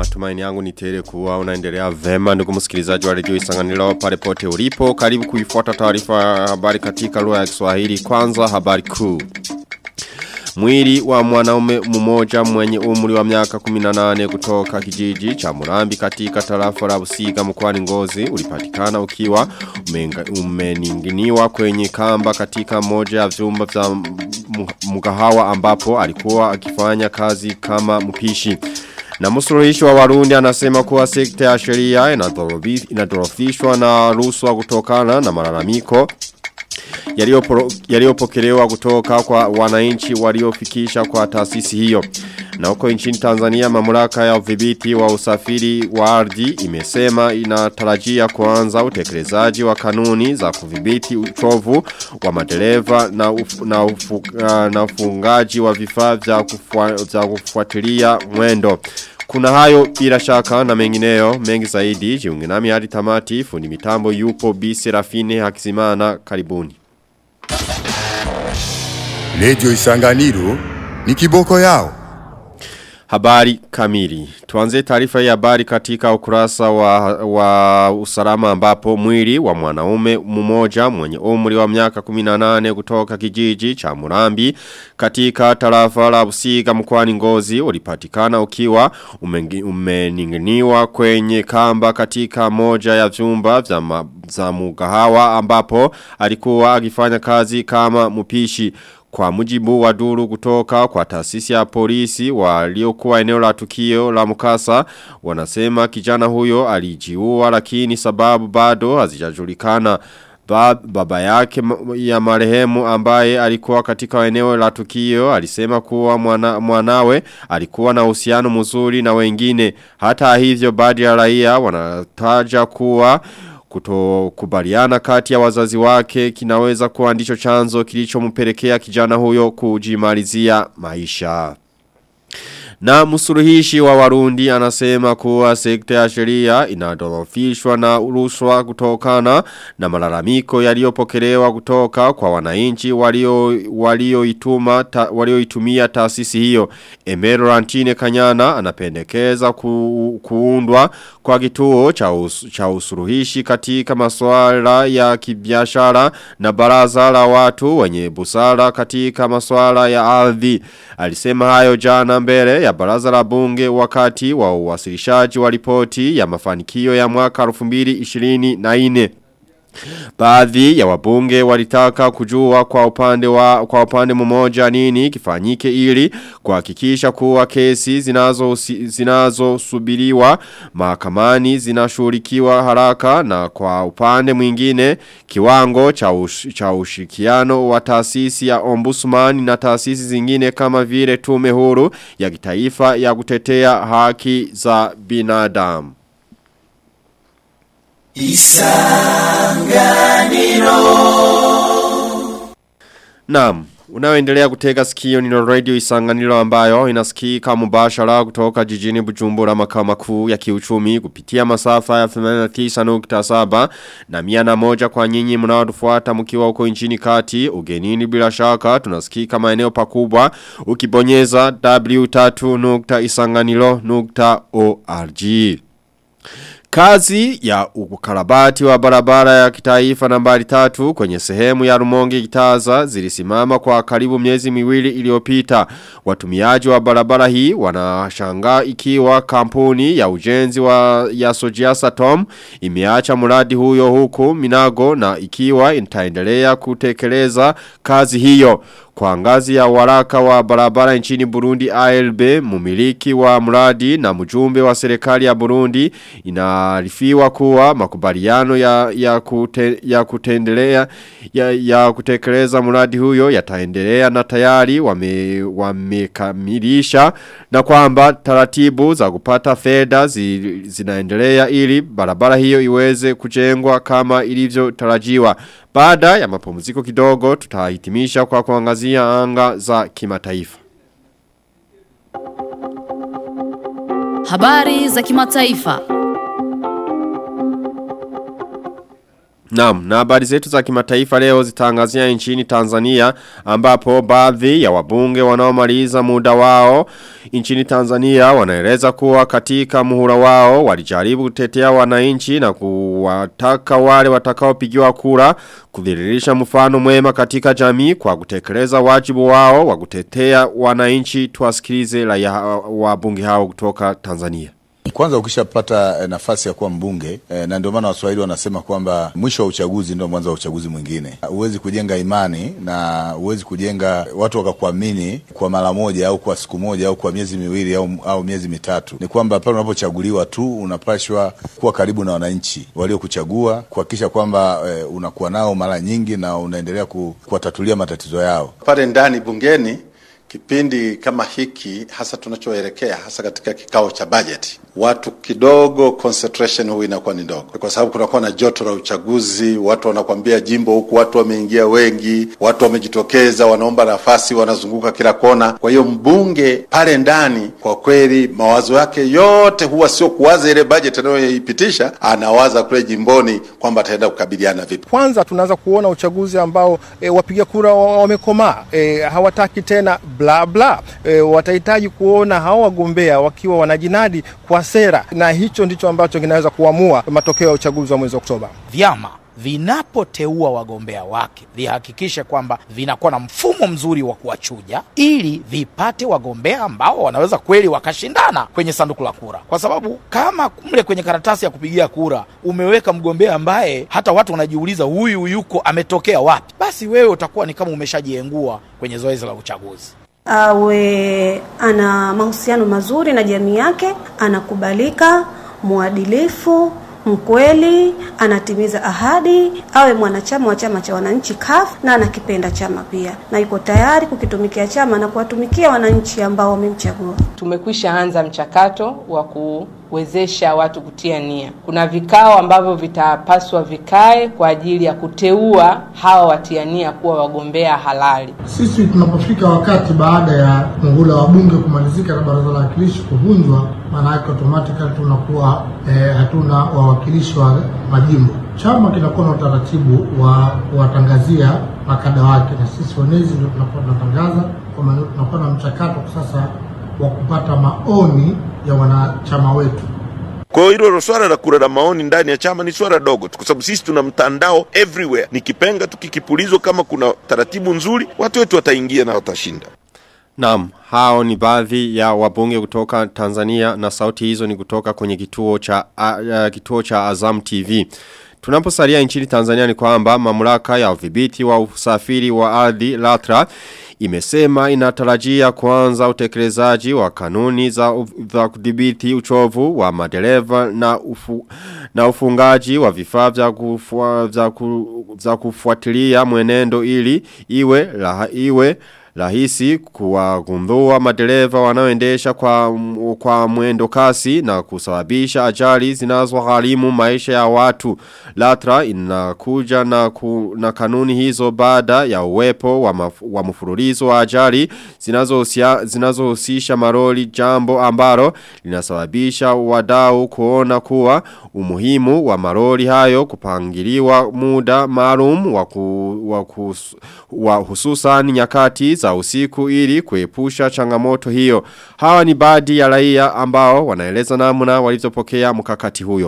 Matumaini yangu ni tele kuwa unaendelea vema ndugu msikilizaji wa redio Isanganiro pale pote ulipo. Karibu kuifuata taarifa ya habari katika lugha ya Kiswahili. Kwanza habari kuu. Mwili wa mwanaume mmoja mwenye umri wa miaka 18 kutoka kijiji cha Murambi katika tarafa la Busiga mkoani Ngozi ulipatikana ukiwa umeninginiwa kwenye kamba katika moja ya vyumba vya mgahawa ambapo alikuwa akifanya kazi kama mpishi. Na msuluhishi wa Warundi anasema kuwa sekta ya sheria inadorofishwa na ruswa kutokana na malalamiko yaliyopokelewa kutoka kwa wananchi waliofikisha kwa taasisi hiyo. Na huko nchini Tanzania mamlaka ya udhibiti wa usafiri wa ardhi imesema inatarajia kuanza utekelezaji wa kanuni za kudhibiti uchovu wa madereva na uf, na, ufu, na ufungaji wa vifaa vya kufua, kufuatilia mwendo. Kuna hayo bila shaka na mengineyo mengi zaidi jiunge nami hadi tamati fundi mitambo yupo Bi Serafine Hakizimana karibuni. Lejo Isanganiro ni kiboko yao. Habari kamili. Tuanze taarifa ya habari katika ukurasa wa, wa usalama ambapo mwili wa mwanaume mmoja mwenye umri wa miaka 18 kutoka kijiji cha Murambi katika tarafa la Busiga mkoani Ngozi ulipatikana ukiwa umeninginiwa kwenye kamba katika moja ya vyumba vya za mugahawa ambapo alikuwa akifanya kazi kama mpishi kwa mujibu wa duru kutoka kwa taasisi ya polisi waliokuwa eneo la tukio la mkasa wanasema kijana huyo alijiua lakini sababu bado hazijajulikana ba, baba yake ya marehemu ambaye alikuwa katika eneo la tukio alisema kuwa mwana, mwanawe alikuwa na uhusiano mzuri na wengine hata hivyo baadhi ya raia wanataja kuwa kutokubaliana kati ya wazazi wake kinaweza kuwa ndicho chanzo kilichompelekea kijana huyo kujimalizia maisha. Na msuluhishi wa warundi anasema kuwa sekta ya sheria inadorofishwa na rushwa kutokana na malalamiko yaliyopokelewa kutoka kwa wananchi walio walioituma ta, walioitumia taasisi hiyo. Emero Rantine Kanyana anapendekeza ku, kuundwa kwa kituo cha, us, cha usuluhishi katika masuala ya kibiashara na baraza la watu wenye busara katika masuala ya ardhi. Alisema hayo jana mbele ya baraza la bunge wakati wa uwasilishaji wa ripoti ya mafanikio ya mwaka 2024. Baadhi ya wabunge walitaka kujua kwa upande wa kwa upande mmoja nini kifanyike ili kuhakikisha kuwa kesi zinazo zinazosubiriwa mahakamani zinashughulikiwa haraka na kwa upande mwingine kiwango cha ush, cha ushirikiano wa taasisi ya ombudsman na taasisi zingine kama vile tume huru ya kitaifa ya kutetea haki za binadamu. Isanganiro Naam Unaoendelea kutega sikio ni radio isanganiro ambayo inasikika mubashara kutoka jijini bujumbura makao makuu ya kiuchumi kupitia masafa ya 89.7 na miana moja kwa nyinyi mnaotufuata mkiwa uko nchini kati ugenini bila shaka tunasikika maeneo pakubwa ukibonyeza w3.isanganiro.org Kazi ya ukarabati wa barabara ya kitaifa nambari tatu kwenye sehemu ya rumonge kitaza zilisimama kwa karibu miezi miwili iliyopita. Watumiaji wa barabara hii wanashangaa ikiwa kampuni ya ujenzi wa ya Sojiasa Tom imeacha mradi huyo huku minago na ikiwa itaendelea kutekeleza kazi hiyo. Kwa ngazi ya waraka wa barabara nchini Burundi ALB, mumiliki wa mradi na mjumbe wa serikali ya Burundi inaarifiwa kuwa makubaliano ya, ya, kute, ya kutendelea ya, ya kutekeleza mradi huyo yataendelea na tayari wamekamilisha wame na kwamba taratibu za kupata fedha zi, zinaendelea ili barabara hiyo iweze kujengwa kama ilivyo tarajiwa. Baada ya mapumziko kidogo tutahitimisha kwa kuangazia anga za kimataifa. Habari za kimataifa. Naam, na habari zetu za kimataifa leo zitaangazia nchini Tanzania ambapo baadhi ya wabunge wanaomaliza muda wao nchini Tanzania wanaeleza kuwa katika muhula wao walijaribu kutetea wananchi na kuwataka wale watakaopigiwa kura kudhiririsha mfano mwema katika jamii kwa kutekeleza wajibu wao wa kutetea wananchi tuwasikilize la ya wabunge hao kutoka Tanzania. Kwanza ukishapata eh, nafasi ya kuwa mbunge eh, na ndio maana Waswahili wanasema kwamba mwisho wa uchaguzi ndio mwanzo wa uchaguzi mwingine. Huwezi kujenga imani na huwezi kujenga watu wakakuamini kwa mara moja au kwa siku moja au kwa miezi miwili au, au miezi mitatu. Ni kwamba pale unapochaguliwa tu unapashwa kuwa karibu na wananchi waliokuchagua, kuhakikisha kwamba eh, unakuwa nao mara nyingi na unaendelea ku, kuwatatulia matatizo yao pale ndani bungeni kipindi kama hiki hasa tunachoelekea hasa katika kikao cha bajeti, watu kidogo concentration huu inakuwa ni ndogo, kwa sababu kunakuwa na joto la uchaguzi. Watu wanakwambia jimbo huku watu wameingia wengi, watu wamejitokeza, wanaomba nafasi, wanazunguka kila kona. Kwa hiyo mbunge pale ndani, kwa kweli mawazo yake yote huwa sio kuwaza ile bajeti anayoipitisha, anawaza kule jimboni kwamba ataenda kukabiliana vipi. Kwanza tunaanza kuona uchaguzi ambao e, wapiga kura wamekomaa, e, hawataki tena bla bla. E, watahitaji kuona hao wagombea wakiwa wanajinadi kwa sera, na hicho ndicho ambacho kinaweza kuamua matokeo ya uchaguzi wa mwezi Oktoba. Vyama vinapoteua wagombea wake vihakikishe kwamba vinakuwa na mfumo mzuri wa kuwachuja ili vipate wagombea ambao wanaweza kweli wakashindana kwenye sanduku la kura, kwa sababu kama mle kwenye karatasi ya kupigia kura umeweka mgombea ambaye hata watu wanajiuliza huyu yuko ametokea wapi, basi wewe utakuwa ni kama umeshajiengua kwenye zoezi la uchaguzi. Awe ana mahusiano mazuri na jamii yake, anakubalika, mwadilifu mkweli, anatimiza ahadi, awe mwanachama wa chama cha wananchi CUF na anakipenda chama pia, na yuko tayari kukitumikia chama na kuwatumikia wananchi ambao wamemchagua. Tumekwisha anza mchakato wa kuwezesha watu kutia nia. Kuna vikao ambavyo vitapaswa vikae kwa ajili ya kuteua hawa watia nia kuwa wagombea halali. Sisi tunapofika wakati baada ya muhula wa bunge kumalizika na baraza la wawakilishi kuvunjwa, maana yake automatically tunakuwa eh, hatuna wawakilishi wa majimbo. Chama kinakuwa na utaratibu wa kuwatangazia makada wake, na sisi wenezi ndio tunakuwa tunatangaza, kwa maana tunakuwa na mchakato sasa wa kupata maoni ya wanachama wetu. Kwa hiyo hilo swala la kura la maoni ndani ya chama ni swala dogo tu, kwa sababu sisi tuna mtandao everywhere. Ni kipenga tu kikipulizwa, kama kuna taratibu nzuri, watu wetu wataingia na watashinda. Naam, hao ni baadhi ya wabunge kutoka Tanzania na sauti hizo ni kutoka kwenye kituo cha uh, kituo cha Azam TV. Tunaposalia nchini Tanzania ni kwamba mamlaka ya udhibiti wa usafiri wa ardhi LATRA imesema inatarajia kuanza utekelezaji wa kanuni za, za kudhibiti uchovu wa madereva na, ufu, na ufungaji wa vifaa vya, kufua, vya, ku, vya kufuatilia mwenendo ili iwe, la, iwe rahisi kuwagundua madereva wanaoendesha kwa, kwa mwendo kasi na kusababisha ajali zinazogharimu maisha ya watu. LATRA inakuja na, ku, na kanuni hizo baada ya uwepo wa, maf, wa mfululizo wa ajali zinazohusisha zinazo maroli jambo ambalo linasababisha wadau kuona kuwa umuhimu wa maroli hayo kupangiliwa muda maalum wa, ku, wa, ku, wa hususan nyakati za usiku ili kuepusha changamoto hiyo. Hawa ni baadhi ya raia ambao wanaeleza namna walizopokea mkakati huyo.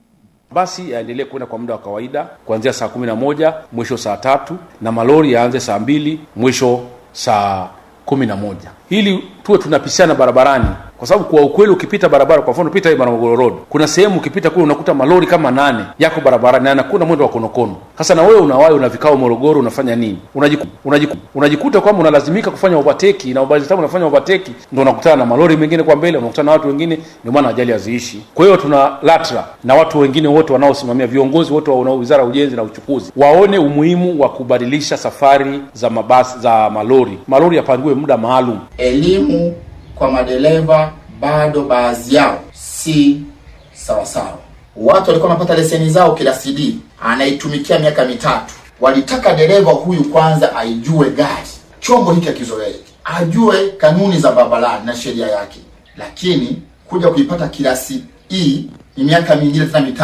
Basi yaendelee kwenda kwa muda wa kawaida kuanzia saa kumi na moja mwisho saa tatu na malori yaanze saa mbili mwisho saa kumi na moja ili tuwe tunapishana barabarani kwa sababu kwa ukweli ukipita barabara kwa mfano pita hii Morogoro Road kuna sehemu ukipita kule unakuta malori kama nane yako barabarani na anakuwa mwendo wa konokono sasa na wewe unawahi una vikao Morogoro unafanya nini unajiku, unajiku, unajikuta kwamba unalazimika kufanya overtake na ubali unafanya overtake ndio unakutana na malori mengine kwa mbele unakutana na watu wengine ndio maana ajali haziishi kwa hiyo tuna LATRA na watu wengine wote wanaosimamia viongozi wote wa Wizara ya Ujenzi na Uchukuzi waone umuhimu wa kubadilisha safari za mabasi za malori malori yapangiwe muda maalum elimu kwa madereva bado baadhi yao si sawasawa. Watu walikuwa wanapata leseni zao kila CD, anaitumikia miaka mitatu. Walitaka dereva huyu kwanza aijue gari, chombo hiki akizoee, ajue kanuni za barabarani na sheria yake, lakini kuja kuipata kilasi hii ni miaka mingine tena mitatu.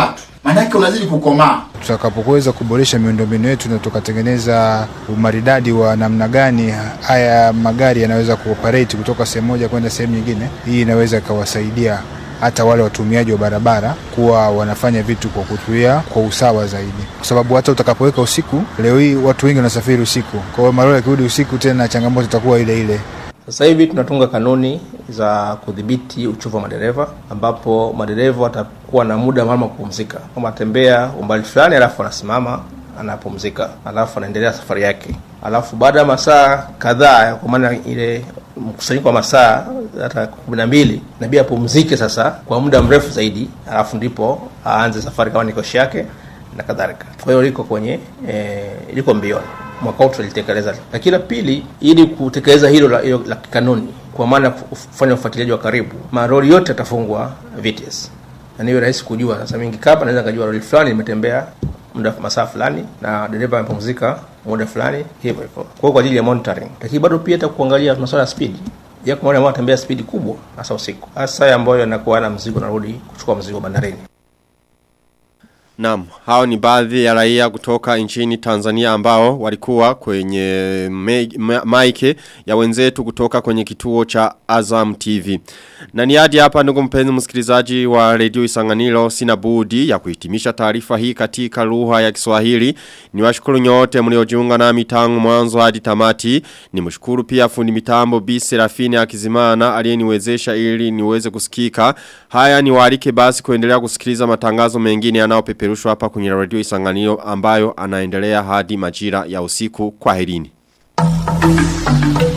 maanake unazidi kukomaa. tutakapoweza kuboresha miundombinu yetu na tukatengeneza umaridadi wa namna gani haya magari yanaweza kuoperate kutoka sehemu moja kwenda sehemu nyingine, hii inaweza ikawasaidia hata wale watumiaji wa barabara kuwa wanafanya vitu kwa kutuia kwa usawa zaidi, kwa sababu hata utakapoweka usiku, leo hii watu wengi wanasafiri usiku, kwa hiyo malori yakirudi usiku tena changamoto itakuwa ile ile. Sasa hivi tunatunga kanuni za kudhibiti uchovu wa madereva, ambapo madereva watakuwa na muda maalum wa kupumzika, kama atembea umbali fulani, alafu anasimama anapumzika, alafu anaendelea safari yake, alafu baada ya masaa kadhaa, kwa maana ile mkusanyiko wa masaa hata kumi na mbili nabidi apumzike sasa kwa muda mrefu zaidi, alafu ndipo aanze safari kama ni koshi yake na kadhalika. Kwa hiyo liko kwenye e, liko mbioni mwaka huu tulitekeleza. Lakini la pili, ili kutekeleza hilo la, hilo la kikanuni, kwa maana ya kufanya ufuatiliaji wa karibu, maroli yote yatafungwa VTS na niwe rahisi kujua. Sasa mingi kapa naweza kujua roli fulani limetembea muda masaa fulani na dereva amepumzika muda fulani, hivyo hivyo. Kwa hiyo kwa ajili ya monitoring, lakini bado pia hata kuangalia masuala ya speed yako, maana ambao anatembea spidi kubwa, hasa usiku, hasa ambayo yanakuwa na mzigo narudi kuchukua mzigo bandarini. Naam, hao ni baadhi ya raia kutoka nchini Tanzania ambao walikuwa kwenye me- ma- maike ya wenzetu kutoka kwenye kituo cha Azam TV. Na ni hadi hapa ndugu mpenzi msikilizaji wa Radio Isanganiro sina budi ya kuhitimisha taarifa hii katika lugha ya Kiswahili. Niwashukuru nyote mliojiunga nami tangu mwanzo hadi tamati. Nimshukuru pia fundi mitambo Bi Serafini Akizimana aliyeniwezesha ili niweze kusikika. Haya ni waalike basi kuendelea kusikiliza matangazo mengine yanayopeperushwa hapa kwenye Radio Isanganiro ambayo anaendelea hadi majira ya usiku. Kwaherini.